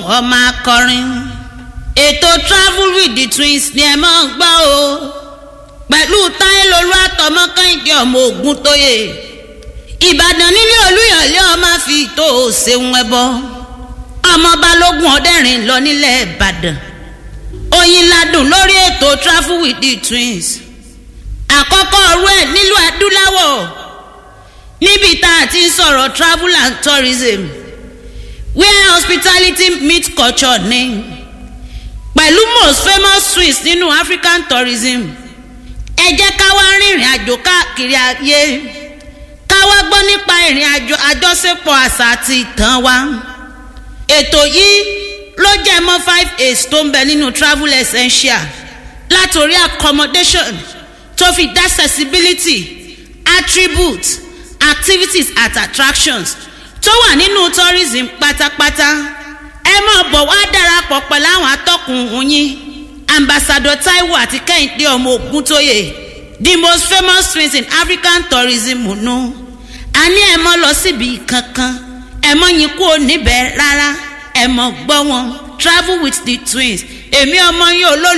ọmọ akọrin ètò travel with the twins ni ẹ máa ń gbọ́ o pẹ̀lú táyélolú àtọmọ kẹ́hìndé ọmọ ogun tóye ìbàdàn nílé olúyọ̀lé ọmọ fi tó o ṣeun ẹbọ ọmọ balógun ọdẹrin lọ nílẹ̀ ìbàdàn oyin ladùn lórí ètò travel with the twins àkọ́kọ́ ọ̀rú ẹ̀ nílùú adúláwọ̀ níbi tá a ti ń sọ̀rọ̀ travel and tourism where hospitality meet culture ní pẹ̀lú most famous twins nínú african tourism ẹ jẹ́ ká wá rìnrìn àjò káàkiri ayé ká wá gbọ́ nípa ìrìn àjò àjọṣepọ̀ àṣà àti ìtàn wa ètò yìí ló jẹ́ mọ́ five aids tó ń bẹ nínú travel essential látòrí accommodation tó fi dá accessibility attributes activities at attractions tó wà nínú tourism pátápátá ẹ máa bọ̀ wá darapọ̀ pẹ̀lú àwọn atọ́kùn yín ambassador taiwo àti kẹ́hìndé ọmọ ògúntóyè the most famous twins in african tourism nù a ní ẹ mọ́ lọ síbi kankan ẹ mọ́ yín kúrò níbẹ̀ rárá ẹ mọ́ gbọ́ wọn travel with the twins èmi ọmọ yín olólùfẹ́.